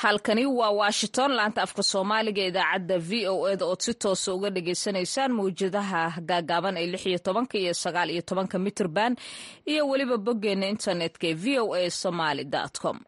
halkani waa washington laanta afka soomaaliga idaacadda v o eda ood si toosa uga dhagaysanaysaan mawjadaha gaagaaban ee lix iyo tobanka iyo sagaal iyo tobanka mitrban iyo weliba boggeena internetka ee v o a somaly com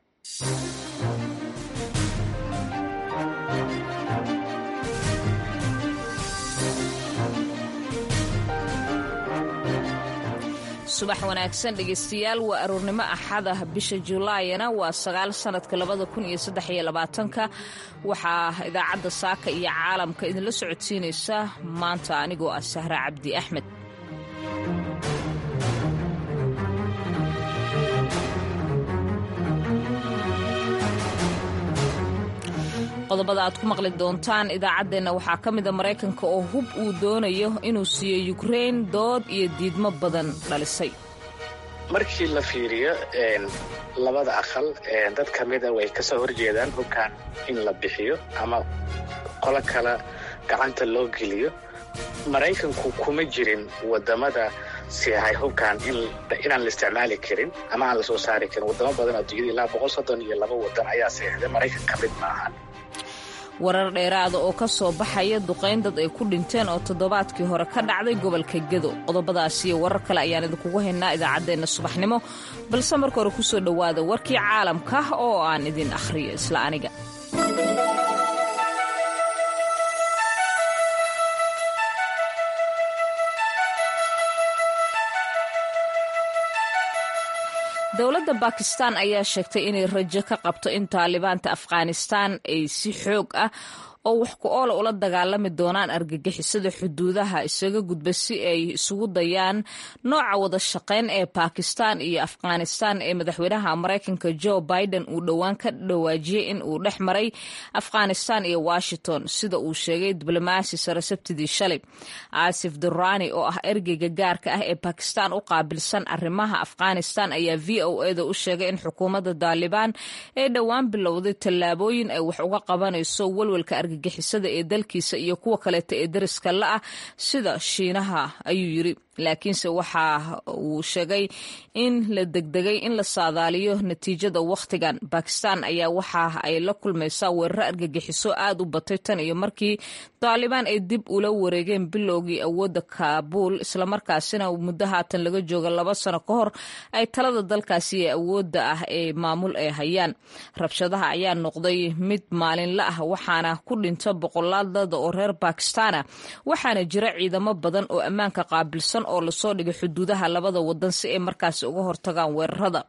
subax wanaagsan dhegeystayaal waa aroornimo axada bisha julaayana waa sagaal sanadka labada kun iyo saddex iyo labaatanka waxaa idaacadda saaka iyo caalamka idinla socodsiinaysa maanta anigoo ah sahra cabdi axmed qodobada aad ku maqli doontaan idaacaddeenna waxaa ka mida maraykanka oo hub uu doonayo inuu siiyo yukrein dood iyo diidmo badan dhalisay markii la fiiriyo labada aqal dad ka mida way ka soo horjeedaan hubkan in la bixiyo ama qolo kale gacanta loo geliyo maraykanku kuma jirin wadamada siahay hubkan inaan la isticmaali karin ama aan la soo saari karin wadamo badan adduunyada ilaa boqol soddon iyo laba wadan ayaa seexday maraykan ka mid maahan warar dheeraada oo ka soo baxaya duqayn dad ay ku dhinteen oo toddobaadkii hore ka dhacday gobolka gedo qodobadaas iyo warar kale ayaan idinkugu haynaa idaacaddeenna subaxnimo balse marka hore kusoo dhowaada warkii caalamka oo aan idin akhriyo isla aniga dowladda bakistan ayaa sheegtay inay rajo ka qabto in taalibaanta afghanistan ay si xoog ah oo wax ku oola ula dagaalami doonaan argagixisada xuduudaha isaga gudba si ay isugu dayaan nooca wada shaqayn ee bakistan iyo afghanistan ee madaxweynaha maraykanka joe biden uu dhowaan ka dhawaajiyey in uu dhex maray afghanistan iyo washington sida uu sheegay diblomaasi sare sabtidii shalay aasif durani oo ah ergeyga gaarka ah ee bakistan u qaabilsan arrimaha afghanistan ayaa v o eda u sheegay in xukuumadda daalibaan ee dhowaan bilowday tallaabooyin ay wax uga qabanayso walwalka argagixisada ee dalkiisa iyo kuwa kaleeta ee dariska la-ah sida shiinaha ayuu yiri laakiinse waxa uu sheegay in la degdegay in la saadaaliyo natiijada wakhtigan bakistan ayaa waxa ay la kulmaysaa weeraro argagixiso aad u batay tan iyo markii daalibaan ay dib ula wareegeen bilowgii awoodda kaabuul islamarkaasina muddo haatan laga jooga laba sano ka hor ay talada dalkaasi ee awoodda ah ee maamul ay hayaan rabshadaha ayaa noqday mid maalinla ah waxaana ku dhinta boqolaal dada oo reer bakistana waxaana jira ciidamo badan oo ammaanka qaabilsan oo lasoo dhigay xuduudaha labada wadan si ay markaasi uga hortagaan weerarada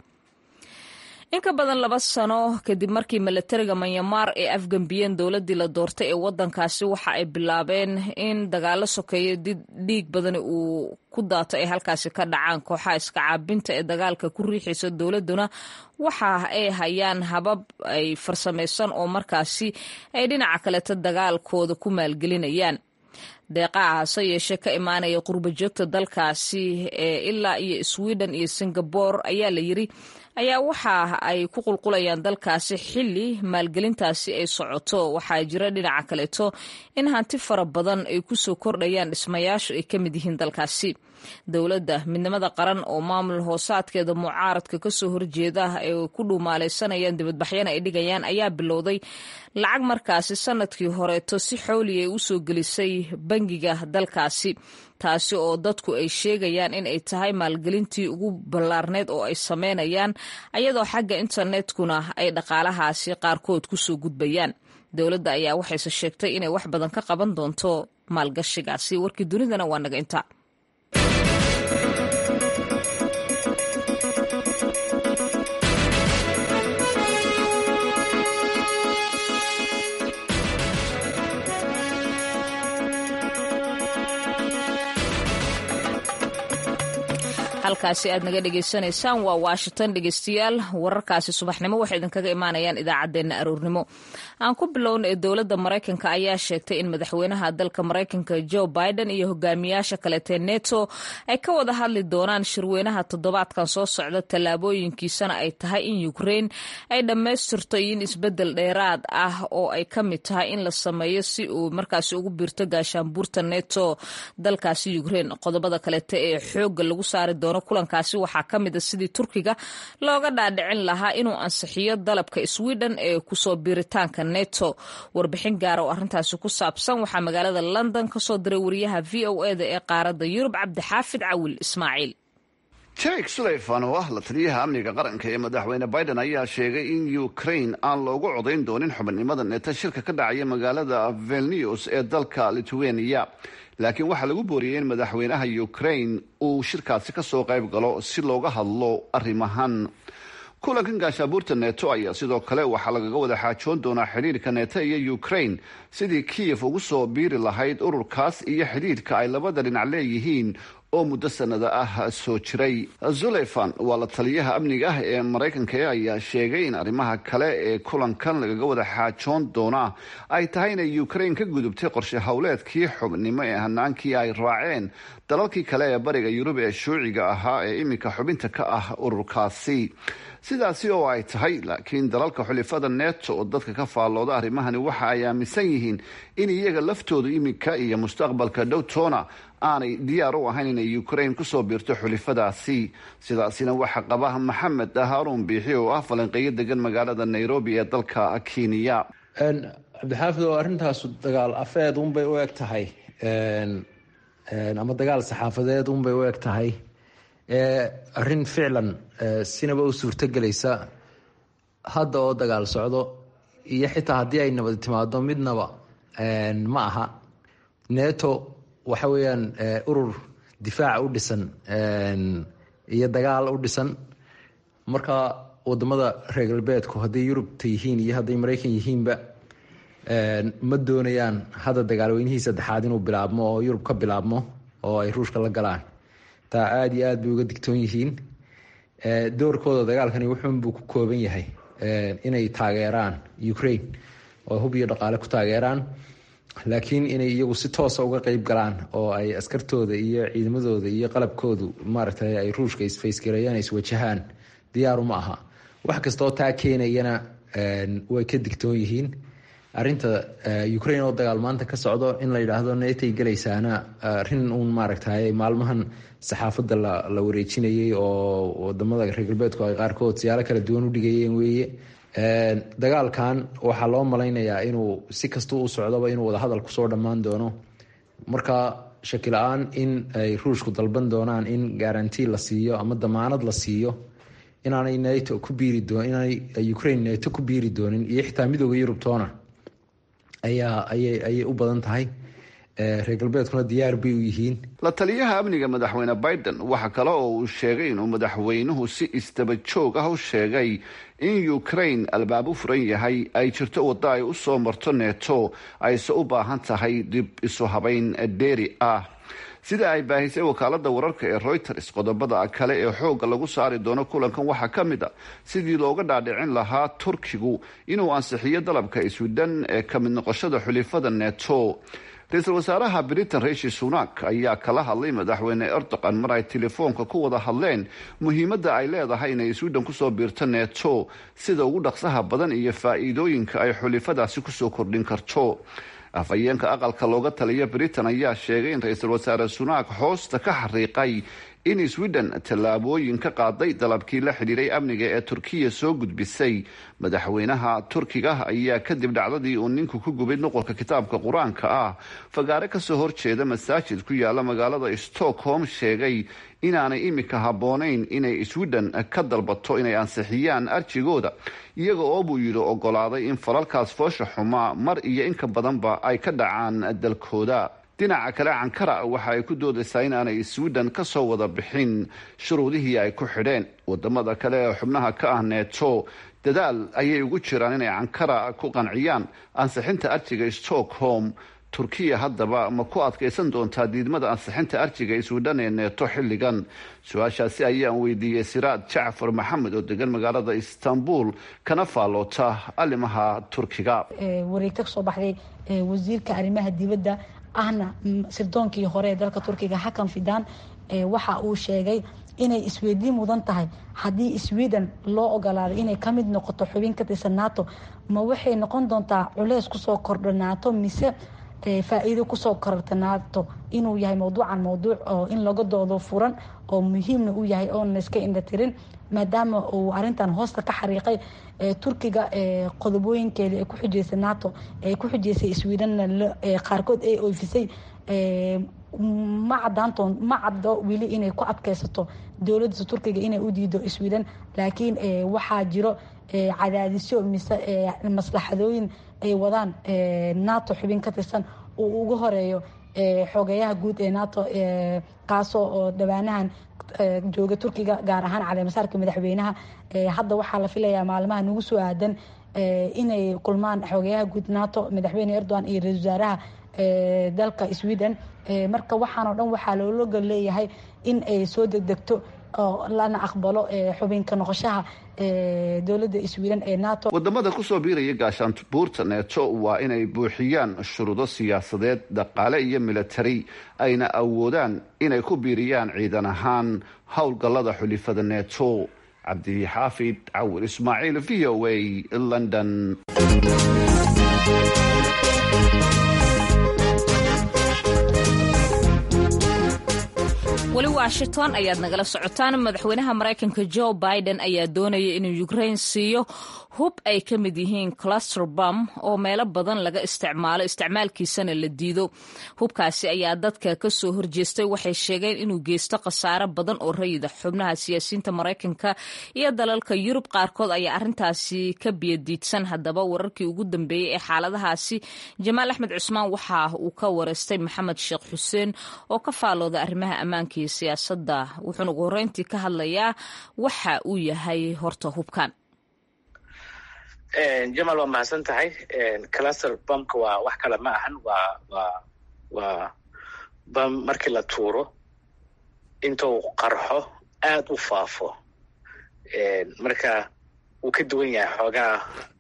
in ka badan laba sano kadib markii milatariga manyamar ay afgambiyeen dowladii la doortay ee wadankaasi waxa ay bilaabeen in dagaalo sokeeyo dhiig badani uu ku daato ay halkaasi ka dhacaan kooxaha iska caabinta ee dagaalka ku riixaysa dowladuna waxa ay hayaan habab ay farsamaysan oo markaasi ay dhinaca kaleeta dagaalkooda ku maalgelinayaan deeqaha hase yeeshee ka imaanaya qurba joogta dalkaasi ee ilaa iyo sweden iyo singabore ayaa la yiri ayaa waxa ay ku qulqulayaan dalkaasi xili maalgelintaasi ay socoto waxaa jira dhinaca kaleeto in hanti fara badan ay kusoo kordhayaan dhismayaashu ay ka mid yihiin dalkaasi dowladda midnimada qaran oo maamul hoosaadkeeda mucaaradka kasoo horjeeda ay ku dhuumaalaysanayaan dibadbaxyana ay dhigayaan ayaa bilowday lacag markaasi sanadkii horeeto si xowli ay usoo gelisay bangiga dalkaasi taasi oo dadku ay sheegayaan in ay tahay maalgelintii ugu ballaarneyd oo ay sameynayaan ayadoo xagga internetkuna ay dhaqaalahaasi qaarkood kusoo gudbayaan dowladda ayaa waxayse sheegtay inay wax badan ka qaban doonto maalgashigaasi warkii dunidana waa naga inta halkaasi aad naga dhegaysanaysaan waa washington dhegeystayaal wararkaasi subaxnimo waxay idinkaga imaanayaan idaacaddeenna aroornimo aan ku bilowna ee dowladda maraykanka ayaa sheegtay in madaxweynaha dalka maraykanka joe biden iyo hogaamiyaasha kaleetee neto ay ka wada hadli doonaan shirweynaha toddobaadkan soo socda tallaabooyinkiisana ay tahay in ukrein ay dhammaystirto in isbedel dheeraad ah oo ay ka mid tahay in la sameeyo si uu markaasi ugu biirto gaashaanbuurta neto dalkaasi ukrein qodobada kaleete ee xooga lagu saari doono doono kulankaasi waxaa ka mid a sidii turkiga looga dhaadhicin lahaa inuu ansixiyo dalabka sweden ee kusoo biiritaanka neto warbixin gaara oo arrintaasi ku saabsan waxaa magaalada london kasoo diray wariyaha v o eda ee qaaradda yurub cabdixaafid cawil ismaaciil jake suleyfan oo ah la taliyaha amniga qaranka ee madaxweyne biden ayaa sheegay in ukraine aan loogu codayn doonin xubinimada neto shirka ka dhacaya magaalada vilnews ee dalka lithuania laakiin waxaa lagu booriyey in madaxweynaha ukraine uu shirkaasi kasoo qayb galo si looga hadlo arrimahan kulankan gaashaabuurta neto ayaa sidoo kale waxaa lagaga wada xaajoon doonaa xidhiirka neto iyo ukraine sidii kiyef ugu soo biiri lahayd ururkaas iyo xidhiirka ay labada dhinac leeyihiin oo muddo sanada ah soo jiray zuleyfan waa la taliyaha amniga ah ee maraykanka ayaa sheegay in arrimaha kale ee kulankan lagaga wada xaajoon doonaa ay tahay inay ukraine ka gudubtay qorshe howleedkii xubnimo ee hanaankii ay raaceen dalalkii kale ee bariga yurub ee shuuciga ahaa ee iminka xubinta ka ah ururkaasi sidaasi oo ay tahay laakiin dalalka xulifada neto oo dadka ka faallooda arrimahani waxa ay aaminsan yihiin in iyaga laftoodu iminka iyo mustaqbalka dhowtoona aanay diyaar u ahayn inay ukraine kusoo biirto xulifadaasi sidaasina waxaa qaba maxamed haarun biixi oo ah falanqeeyo degan magaalada nairobi ee dalka kenya cabdixaafid oo arrintaas dagaal afeed unbay u eg tahay ama dagaal saxaafadeed unbay u eg tahay arrin ficlan sinaba u suurtogelaysa hadda oo dagaal socdo iyo xitaa haddii ay nabad timaado midnaba ma aha neto waxa weeyaan urur difaaca u dhisan iyo dagaal u dhisan marka wadamada reer galbeedku hadday yurubta yihiin iyo hadday maraykan yihiinba ma doonayaan hadda dagaalweynihii saddexaad inuu bilaabmo oo yurub ka bilaabmo oo ay ruushka la galaan taa aada iyo aad bay uga digtoon yihiin doorkooda dagaalkani wuxuunbuu ku kooban yahay inay taageeraan ukraine oo hub iyo dhaqaale ku taageeraan laakiin inay iyagu si toosa uga qeyb galaan oo ay askartooda iyo ciidamadooda iyo qalabkoodu maaragtay ay ruushka isfaysgareeyaan iswajahaan diyaaru ma aha wax kastaoo taa keenayana way ka digtoon yihiin arinta ukraine oo dagaal maanta ka socdo in la yidhaahdo netay gelaysaana arin uun maaragtay maalmahan saxaafadda la wareejinayay oo wadamada reer galbeedku ay qaarkood siyaalo kala duwan u dhigayeen weeye dagaalkan waxaa loo malaynayaa inuu si kasta u socdoba inuu wadahadal kusoo dhammaan doono marka shaki la-aan in ay ruushku dalban doonaan in garanti la siiyo ama damaanad la siiyo inaanay nato ku biiri doon inaanay ukraine nato ku biiri doonin iyo xitaa midooda yurubtoona ayaa ayay ayay u badan tahay reer galbeedkuna diyaar bay u yihiin la taliyaha amniga madaxweyne biden waxa kale oo uu sheegay inuu madaxweynuhu si isdaba joog ah u sheegay in ukraine albaab u furan yahay ay jirto waddo ay u soo marto neto ayse u baahan tahay dib isu habeyn dheeri ah sida ay baahisay wakaalada wararka ee reuters qodobada kale ee xoogga lagu saari doono kulankan waxaa ka mid a sidii looga dhaadhicin lahaa turkigu inuu ansixiyo dalabka iswidhan ee ka mid noqoshada xulifada neto ra-iisul wasaaraha britain rishi sunak ayaa kala hadlay madaxweyne erdogan mar ay telefoonka ku wada hadleen muhiimadda ay leedahay inay sweden kusoo biirto neto sida ugu dhaqsaha badan iyo faa-iidooyinka ay xulifadaasi kusoo kordhin karto afhayeenka aqalka looga taliya britain ayaa sheegay in ra-iisul wasaare sunak hoosta ka xariiqay in sweden tallaabooyin ka qaaday dalabkii la xidhiiray amniga ee turkiya soo gudbisay madaxweynaha turkiga ayaa kadib dhacdadii uu ninku ku gubay nuqolka kitaabka qur-aanka ah fagaare kasoo horjeeda masaajid ku yaala magaalada stockholm sheegay inaanay imika habboonayn inay sweden ka dalbato inay ansixiyaan arjigooda iyaga oo buu yidhi ogolaaday in falalkaas foosha xumaa mar iyo inka badanba ay ka dhacaan dalkooda dhinaca kale cankara waxa ay ku doodaysaa in aanay sweden kasoo wada bixin shuruudihii ay ku xidheen wadamada kale ee xubnaha ka ah neto dadaal ayay ugu jiraan inay cankara ku qanciyaan ansixinta arjiga stockholm turkiya haddaba ma ku adkaysan doontaa diidmada ansixinta arjiga sweden ee neeto xilligan su-aashaasi ayaan weydiiyey siraad jacfar maxamed oo degan magaalada istanbul kana faalloota arrimaha turkiga wareegta kasoo baxday wasiirka arrimaha dibadda ahna sirdoonkii hore ee dalka turkiga hakan fidan waxa uu sheegay inay isweydiin mudan tahay haddii sweden loo ogolaado inay kamid noqoto xubin ka tirsan nato ma waxay noqon doontaa culeys kusoo kordha nato mise faa-iido kusoo kororta nato inuu yahay mowduucan mowduuc oo in laga doodo furan oo muhiimna u yahay oon layska indhatirin maadaama uu arintan hoosta ka xariiqay turkiga qodobooyinkeeda ee ku xujeysa nato ee ku xujeysay sweden qaarkood ay oofisay ma cadaantoon ma caddo weli inay ku adkeysato dowladda turkiga inay u diido sweden laakiin waxaa jiro cadaadisyo mise maslaxadooyin ay wadaan nato xubin ka tirsan uu ugu horeeyo xogeyaha guud ee nato kaasoo oo dhawaanahan jooga turkiga gaar ahaan caleemasaarka madaxweynaha hadda waxaa la filayaa maalmaha nagu soo aadan inay kulmaan xogeyaha guud nato madaxweyne erdogan iyo ra-isul wasaaraha dalka sweden marka waxaanoo dhan waxaa loologa leeyahay in ay soo degdegto oo lana aqbalo xubinka noqoshaha dowladda sweden ee nato wadamada kusoo biiraya gaashaanbuurta neeto waa inay buuxiyaan shuruudo siyaasadeed dhaqaale iyo militari ayna awoodaan inay ku biiriyaan ciidan ahaan howlgallada xulifada neeto cabdixaafid cawir ismaaciil v o a london weli washington ayaad nagala socotaan madaxweynaha maraykanka joe biden ayaa doonaya inuu ukraine siiyo hub ay ka mid yihiin cluster bum oo meelo badan laga isticmaalo isticmaalkiisana la diido hubkaasi ayaa dadka kasoo horjeestay waxay sheegeen inuu geysto khasaare badan oo rayida xubnaha siyaasiyiinta maraykanka iyo dalalka yurub qaarkood ayaa arintaasi ka biyadiidsan haddaba wararkii ugu dambeeyey ee xaaladahaasi jamaal axmed cusmaan waxa uu ka wareystay maxamed sheekh xuseen oo ka faalooda arrimaha ammaanka iyo siyaasadda wuxuuna ugu horreyntii ka hadlayaa waxa uu yahay horta hubkan jamal waa mahadsan tahay cluster bamka waa wax kale ma ahan waa waa waa bam markii la tuuro intuu qarxo aada u faafo marka wuu ka duwan yahay xoogaa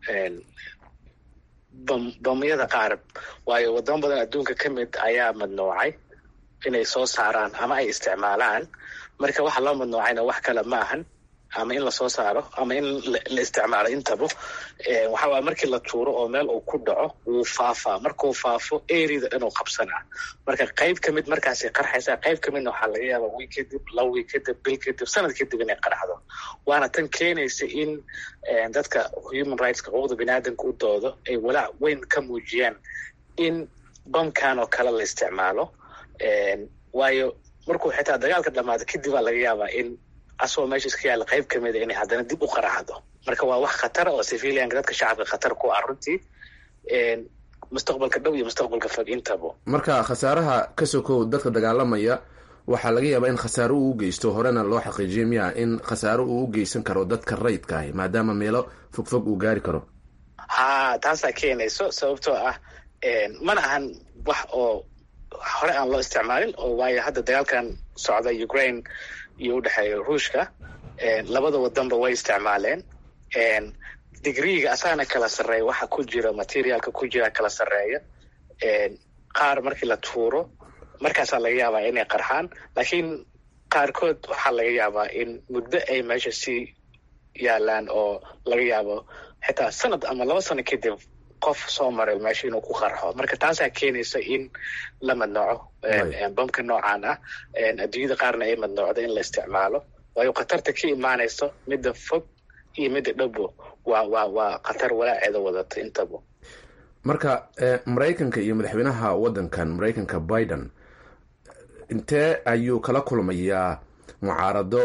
bam bamyada qaar waayo wadamo badan adduunka ka mid ayaa madnoocay inay soo saaraan ama ay isticmaalaan marka waxa loo madnoocayna wax kale ma ahan ama in lasoo saaro ama in la isticmaalo intaba waxawaa markii la tuuro oo meel uu ku dhaco wuu faafaa markuu faafo erida dhan uu qabsanaa marka qayb kamid markaasay qarxaysaa qayb kamidna waxaa laga yaaba wiil kadib laba wiil kadib bil kadib sanad kadib inay qarxdo waana tan keenaysa in dadka human rightska xuquuqda biniaadamka u doodo ay walaac weyn ka muujiyaan in bamkan oo kale la isticmaalo waayo markuu xitaa dagaalka dhamaado kadib baa laga yaabaa in asagoo meesha iska yaalla qayb kamida inay haddana dib u qaraxdo marka waa wax khatara oo civilianka dadka shacabka khatar ku ah runtii mustaqbalka dhow iyo mustaqbalka fog intaba marka khasaaraha ka sokow dadka dagaalamaya waxaa laga yaabaa in khasaaro uu u geysto horena loo xaqiijiya miya in khasaaro uu u geysan karo dadka rayidka ahi maadaama meelo fogfog uu gaari karo ha taasaa keenayso sababtoo ah mana ahan wax oo hore aan loo isticmaalin oo waayo hadda dagaalkan socda ukraine iyo udhexeeya ruushka labada wadanba way isticmaaleen digriiga asaana kala sarreeya waxa ku jira materialka ku jira kala sarreeya qaar markii la tuuro markaasaa laga yaabaa inay qarxaan laakiin qaarkood waxaa laga yaabaa in muddo ay meesha sii yaalaan oo laga yaabo xitaa sanad ama laba sano kadib qof soo maray meesha inuu ku qarxo marka taasaa keenaysa in la madnooco bamka noocan ah adduunyada qaarna ay madnoocdo in la isticmaalo waayo khatarta ka imaanayso midda fog iyo midda dhabo waa waa waa khatar walaaceeda wadata intaba marka maraykanka iyo madaxweynaha waddankan maraykanka biden intee ayuu kala kulmayaa mucaarado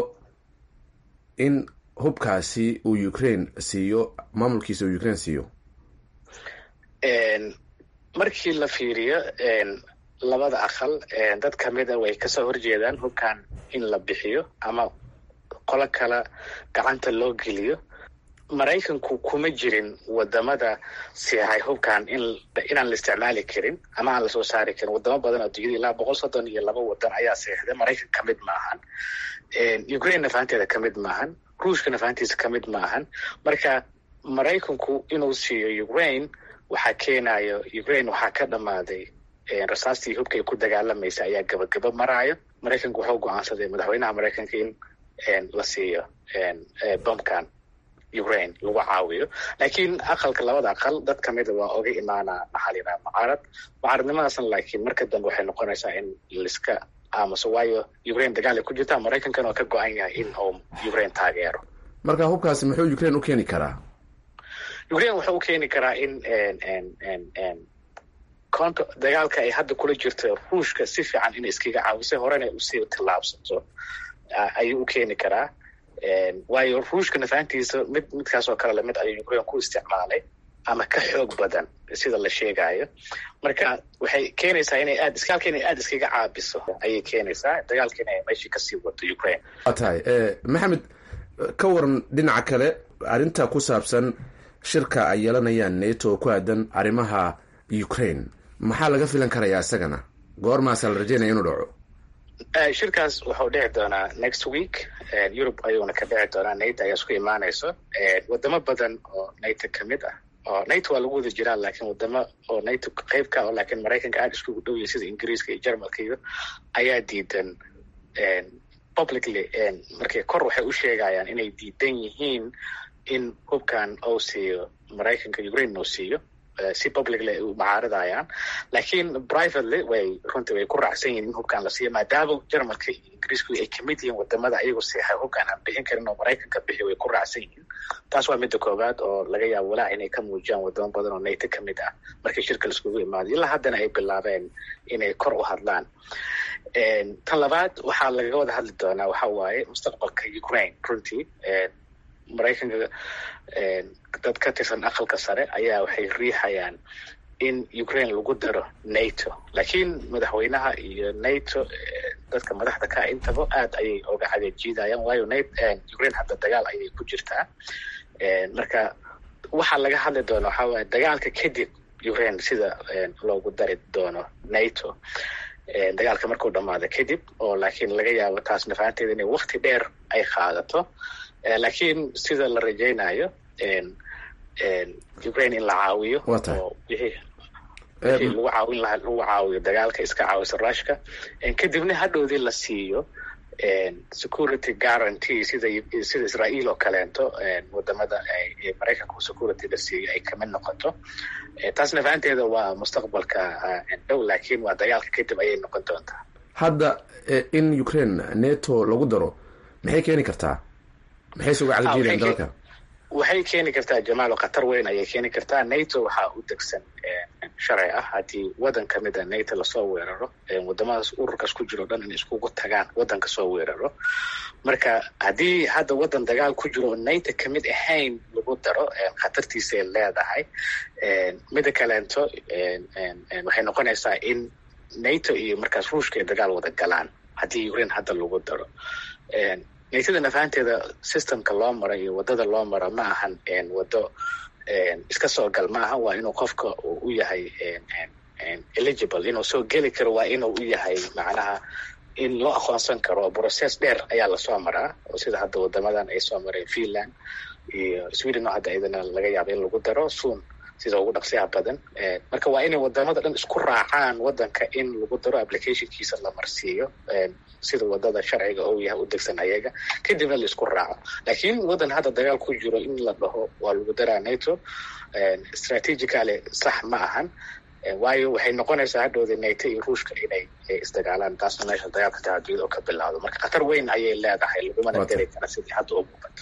in hubkaasi uu ukraine siiyo maamulkiisa uu ukraine siiyo markii la fiiriyo labada aqal dad kamida way kasoo horjeedaan hubkan in la bixiyo ama qolo kale gacanta loo geliyo maraykanku kuma jirin wadamada siahay hubkan inaan la isticmaali karin ama aan lasoo saari karin wadamo badan adduunyada ilaa boqol soddon iyo laba wadan ayaa seexday maraykan kamid maahan ukraine nafahanteeda kamid maahan ruushka nafahantiisa kamid maahan marka maraykanku inuu siiyo ukraine waxaa keenayo ukraine waxaa ka dhammaaday rasaastii hubka ay ku dagaalamaysa ayaa gabagaba maraayo maraykanku wuxuu go-aansaday madaxweynaha maraykanka in la siiyo bamkan ukraine lagu caawiyo laakiin aqalka labada aqal dad kamida waa oga imaanaa maxaa la yidhaha mucaarad mucaaradnimadaasna laakiin marka dambe waxay noqonaysaa in liska aamuso waayo ukraine dagaal ay ku jirtaa maraykankana waa ka go-an yahay in uu ukraine taageero marka hubkaasi muxuu ukraine u keeni karaa ukraine wuxuu u keeni karaa in konto dagaalka ay hadda kula jirto ruushka si fiican inay iskaga caawisay horena usii tillaabsato ayuu u keeni karaa waayo ruushka nafaantiisa mid midkaas oo kale lamid ayuu ukraine ku isticmaalay ama ka xoog badan sida la sheegayo marka waxay keenaysaa inay aad iskaalka inay aada iskaga caabiso ayay keenaysaa dagaalka inay meeshii kasii wato ukraine waa tahay maxamed ka waran dhinaca kale arrinta ku saabsan shirka ay yeelanayaan nato oo ku aadan arrimaha ukraine maxaa laga filan karayaa isagana goormaasa la rajeynaya inuu dhaco shirkaas wuxuu dhici doonaa next week europe ayuuna ka dhici doonaa nato ayaa isku imaanayso wadamo badan oo nato kamid ah oo nato waa lagu wada jiraa laakiin wadamo oo nato qeyb ka oo laakiin maraykanka aada iskugu dhow yahay sida ingiriiska iyo jermalka iyo ayaa diidan publicly markay kor waxay u sheegayaan inay diidan yihiin in hubkan uu siiyo maraykanka ukraine uu siiyo si publicly ay u macaaridayaan laakiin privately way runtii way ku raacsan yihin in hubkan la siiyo maadaama jermalka iyo ingiriisku ay kamid yihiin wadamada ayagu seexay hubkan aan bixin karin oo maraykanka bixiyo way ku raacsan yihiin taas waa midda koowaad oo laga yaabo walaac inay ka muujiyaan wadamo badan oo nato kamid ah markii shirka laiskugu imaado ilaa haddana ay bilaabeen inay kor u hadlaan tan labaad waxaa laga wada hadli doonaa waxa waaye mustaqbalka ukraine runtii maraykanka dad ka tirsan aqalka sare ayaa waxay riixayaan in ukraine lagu daro nato laakiin madaxweynaha iyo nato dadka madaxda ka intaba aad ayay oga cadeejiidayaan waayo ukraine hadda dagaal ayay ku jirtaa marka waxaa laga hadli doona waxaa waaye dagaalka kadib ukraine sida loogu dari doono nato dagaalka markuu dhamaado kadib oo laakiin laga yaabo taas nafaanteeda inay wakti dheer ay qaadato laakiin sida la rajaynayo ukraine in la caawiyo oo wixii wixii lagu caawin lahaa lagu caawiyo dagaalka iska caawisa rushka kadibna hadhowdii la siiyo security guarantee sida sida israel oo kaleento wadamada maraykanka security la siiyo ay kamid noqoto taas nafaanteeda waa mustaqbalka dhow laakiin waa dagaalka kadib ayay noqon doontaa hadda in ukraine nato lagu daro maxay keeni kartaa maxay suga calajiideen dalka waxay keeni kartaa jamaalo khatar weyn ayay keeni kartaa nato waxaa u degsan sharci ah haddii wadan kamid a nato lasoo weeraro wadamadaas ururkaas ku jiro o dhan in iskugu tagaan wadanka soo weeraro marka haddii hadda wadan dagaal ku jiro oo nato kamid ahayn lagu daro khatartiisay leedahay mida kaleento waxay noqonaysaa in nato iyo markaas ruushka ay dagaal wada galaan haddii ukraine hadda lagu daro natada nafaanteeda systemka loo maro iyo wadada loo maro ma ahan wado iska soo gal ma aha waa inuu qofka u yahay eligible inuu soo geli karo waa inuu u yahay macnaha in loo aqoonsan karo process dheer ayaa lasoo maraa oo sida hadda wadamadan ay soo mareen finland iyo sweden oo hadda idana laga yaaba in lagu daro soon sida ugu dhaqsiyaha badan marka waa inay wadamada dhan isku raacaan wadanka in lagu daro applicationkiisa la marsiiyo sida wadada sharciga ou yahay u degsan ayaga kadibna la isku raaco laakiin wadan hadda dagaal ku jiro in la dhaho waa lagu daraa nato strategically sax ma ahan waayo waxay noqonaysaa hadhowda nato iyo ruushka inay isdagaalaan taasna meesha dagaalka tahaduud oo ka bilaawdo marka khatar weyn ayay leedahay lagumana dari kara sidii hadda u muuqato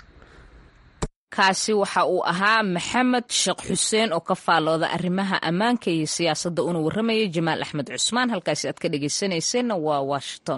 kaasi waxa uu ahaa maxamed sheekh xuseen oo ka faallooda arrimaha ammaanka iyo siyaasadda una warramayay jamaal axmed cusmaan halkaasi aad ka dhegaysanayseena waa washington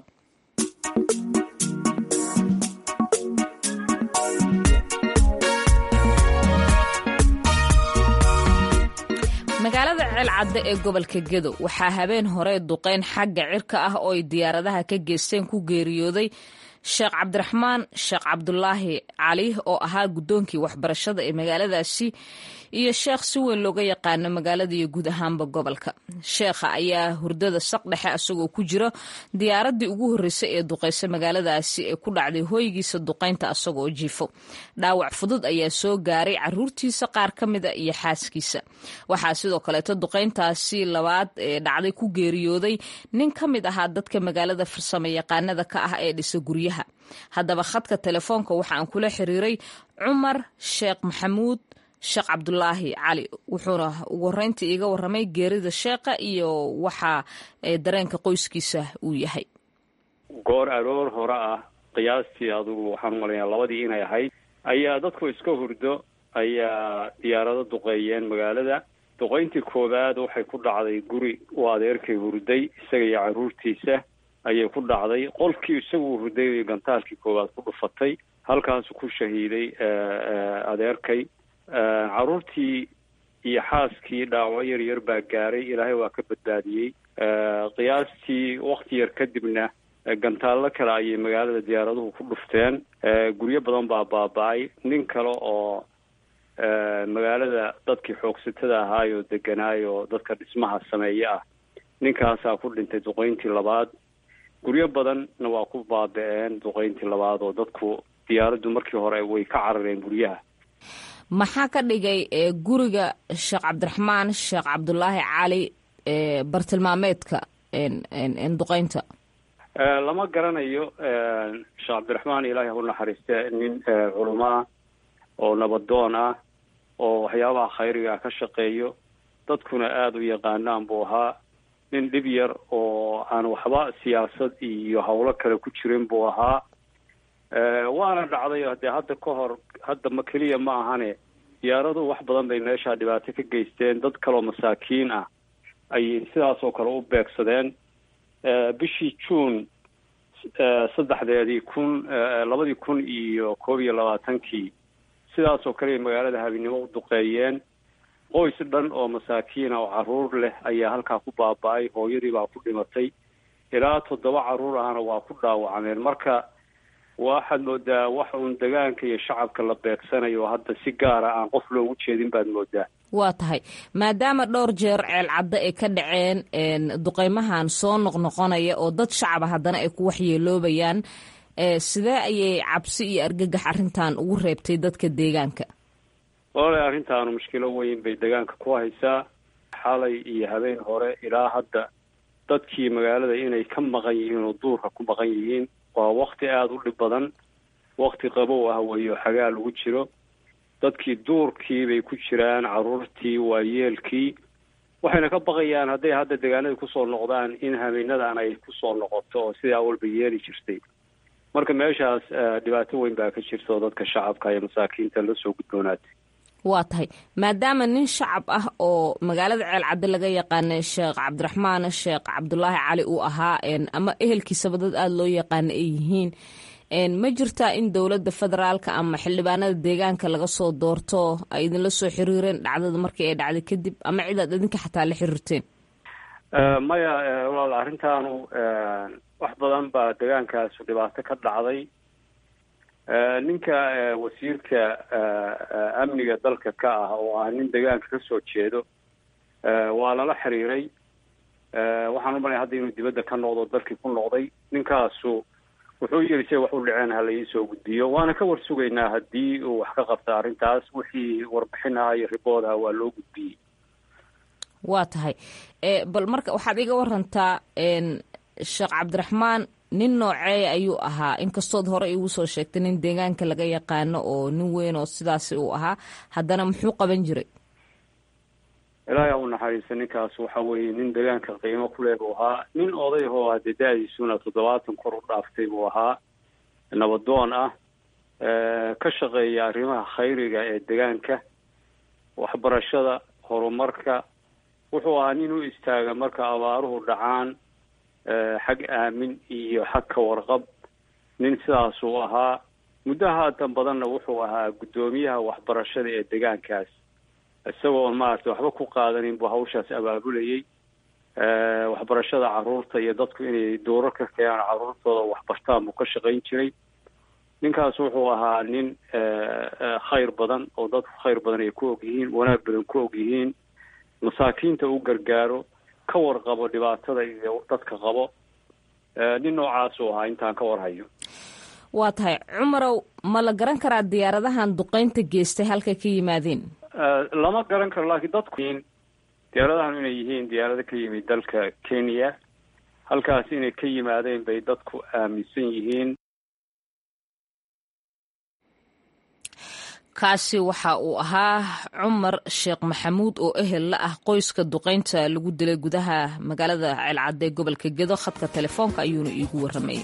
magaalada ceelcadde ee gobolka gedo waxaa habeen hore duqeyn xagga cirka ah oo ay diyaaradaha ka geysteen ku geeriyooday sheekh cabdiraxmaan sheekh cabdulaahi cali oo ahaa guddoonkii waxbarashada ee magaaladaasi iyo sheekh si weyn looga yaqaano magaalada iyo guud ahaanba gobolka sheekha ayaa hurdada saq dhexe isagoo ku jira diyaaradii ugu horreysay ee duqeysa magaaladaasi ee ku dhacday hooygiisa duqaynta isagoo jiifo dhaawac fudud ayaa soo gaaray caruurtiisa qaar ka mida iyo xaaskiisa waxaa sidoo kaleeto duqayntaasi labaad ee dhacday ku geeriyooday nin ka mid ahaa dadka magaalada farsamo yaqaanada ka ah ee dhisa guryaha haddaba khadka telefoonka waxa aan kula xiriiray cumar sheekh maxamuud sheekh cabdulaahi cali wuxuuna ugu horeyntii iiga waramay geerida sheekha iyo waxa dareenka qoyskiisa uu yahay goor aroor hore ah qiyaastii adugu waxaan umalayaa labadii inay ahayd ayaa dadku iska hurdo ayaa diyaarado duqeeyeen magaalada duqeyntii koowaad waxay ku dhacday guri uu adeerkay hurday isaga iyo caruurtiisa ayay ku dhacday qolkii isagu hurday gantaalkii koowaad ku dhufatay halkaasu ku shahiiday adeerkay caruurtii iyo xaaskii dhaawaco yar yar baa gaaray ilaahay waa ka badbaadiyey qiyaastii wakti yar kadibna gantaallo kale ayay magaalada diyaaraduhu ku dhufteen guryo badan baa baaba-ay nin kale oo magaalada dadkii xoogsatada ahaayoo deganaayoo dadka dhismaha sameeye ah ninkaasaa ku dhintay duqeyntii labaad guryo badanna waa ku baaba-een duqeyntii labaad oo dadku diyaaraddu markii hore way ka carareen guryaha maxaa ka dhigay guriga sheekh cabdiraxmaan sheekh cabdulaahi cali bartilmaameedka duqeynta lama garanayo sheekh cabdiraxmaan ilaahi ha u naxariiste nin culumaa oo nabadoon ah oo waxyaabaha khayriga ka shaqeeyo dadkuna aada u yaqaanaan buu ahaa nin dhib yar oo aan waxba siyaasad iyo howlo kale ku jirin buu ahaa waana dhacday dee hadda ka hor hadda ma keliya ma ahane diyaaradu wax badan bay meeshaa dhibaato ka geysteen dad kaloo masaakiin ah ayay sidaas oo kale u beegsadeen bishii juun saddexdeedii kun labadii kun iyo koob iyo labaatankii sidaas oo kale magaalada habeenimo u duqeeyeen qoys dhan oo masaakiina oo caruur leh ayaa halkaa ku baaba-ay hooyadii baa ku dhimatay ilaa toddoba caruur ahna waa ku dhaawacmeen marka waxaad moodaa wax uun degaanka iyo shacabka la beegsanayo hadda si gaara aan qof loogu jeedin baad moodaa waa tahay maadaama dhowr jeer ceel caddo ay ka dhaceen duqeymahan soo noqnoqonaya oo dad shacaba haddana ay ku waxyeeloobayaan sidee ayay cabsi iyo argagax arrintan ugu reebtay dadka deegaanka walaala arrintaanu mushkilo weyn bay deegaanka ku haysaa xalay iyo habeen hore ilaa hadda dadkii magaalada inay ka maqan yihiin oo duurka ku maqan yihiin waa wakti aada u dhib badan wakti qabow ah weeyo xagaa lagu jiro dadkii duurkii bay ku jiraan caruurtii waayeelkii waxayna ka baqayaan hadday hadda deegaanadii kusoo noqdaan in habeenadan ay kusoo noqoto oo sidaa walba yeeli jirtay marka meeshaas dhibaato weyn baa ka jirta oo dadka shacabka iyo masaakiinta la soo gudboonaatay waa tahay maadaama nin shacab ah oo magaalada ceel cadde laga yaqaana sheekh cabdiraxmaan sheekh cabdulaahi cali uu ahaa ama ehelkiisaba dad aada loo yaqaana ay yihiin ma jirtaa in dowladda federaalka ama xildhibaanada deegaanka laga soo doorto ay idinla soo xiriireen dhacdada markii ay dhacday kadib ama cidaad idinka xataa la xiriirteen maya walaal arrintaanu wax badan baa deegaankaasu dhibaato ka dhacday ninka wasiirka amniga dalka ka ah oo ah nin deegaanka ka soo jeedo waa lala xiriiray waxaan u malaya hadda inuu dibadda ka noqdo dalkii ku noqday ninkaasu wuxuu yiri se wax u dhaceen ha la iisoo gudbiyo waana ka war sugaynaa haddii uu wax ka qabta arrintaas wixii warbixin aha iyo ribood aha waa loo gudbiyey waa tahay bal marka waxaad iga warantaa sheekh cabdiraxmaan nin nooceeya ayuu ahaa inkastood hore igu soo sheegtay nin deegaanka laga yaqaano oo nin weyn oo sidaasi uu ahaa haddana muxuu qaban jiray ilaahay ha u naxariista ninkaas waxa weeye nin deegaanka qiimo ku leh buu ahaa nin oday oo hadee da-diisuna toddobaatan kor u dhaaftay buu ahaa nabadoon ah ka shaqeeya arrimaha khayriga ee deegaanka waxbarashada horumarka wuxuu ahaa nin u istaaga marka abaaruhu dhacaan xag aamin iyo xag ka warqab nin sidaasuu ahaa muddo haatan badanna wuxuu ahaa guddoomiyaha waxbarashada ee deegaankaas isagoo maaragtay waxba ku qaadanin buu hawshaas abaabulayay waxbarashada caruurta iyo dadku inay dowro ka keenaan caruurtooda waxbartaan buu ka shaqayn jiray ninkaas wuxuu ahaa nin khayr badan oo dadku khayr badan ay ku og yihiin wanaag badan ku og yihiin masaakiinta u gargaaro ka warqabo dhibaatada iyo dadka qabo nin noocaasuu ahaa intaan ka warhayo waa tahay cumarow ma la garan karaa diyaaradahan duqeynta geystay halkay ka yimaadeen lama garan karo laakiin dadku diyaaradahan inay yihiin diyaarado ka yimid dalka kenya halkaas inay ka yimaadeen bay dadku aaminsan yihiin kaasi waxa uu ahaa cumar sheekh maxamuud oo ehel la ah qoyska duqeynta lagu dilay gudaha magaalada ceelcadde ee gobolka gedo khadka telefoonka ayuuna iigu warramayay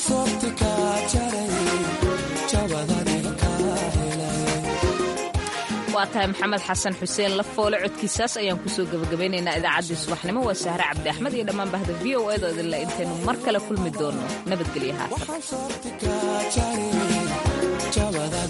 waa tahay maxamed xasan xuseen lafoole codkiisaas ayaan kusoo gebagabaynaynaa idaacaddii subaxnimo waa sahre cabdi axmed iyo dhammaan bahda v o edo idinle intaynu mar kale kulmi doonno nabadgelyo haatan